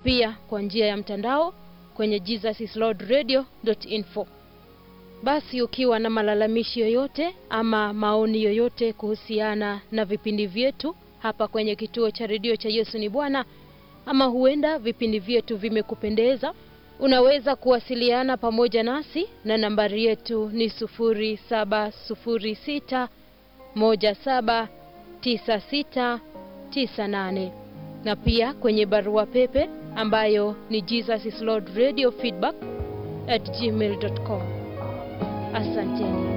pia kwa njia ya mtandao kwenye jesuslordradio.info. Basi ukiwa na malalamishi yoyote ama maoni yoyote kuhusiana na vipindi vyetu hapa kwenye kituo cha redio cha Yesu ni Bwana, ama huenda vipindi vyetu vimekupendeza, unaweza kuwasiliana pamoja nasi na nambari yetu ni 0706 179698 na pia kwenye barua pepe ambayo ni jesuslordradiofeedback at gmail.com. Asanteni.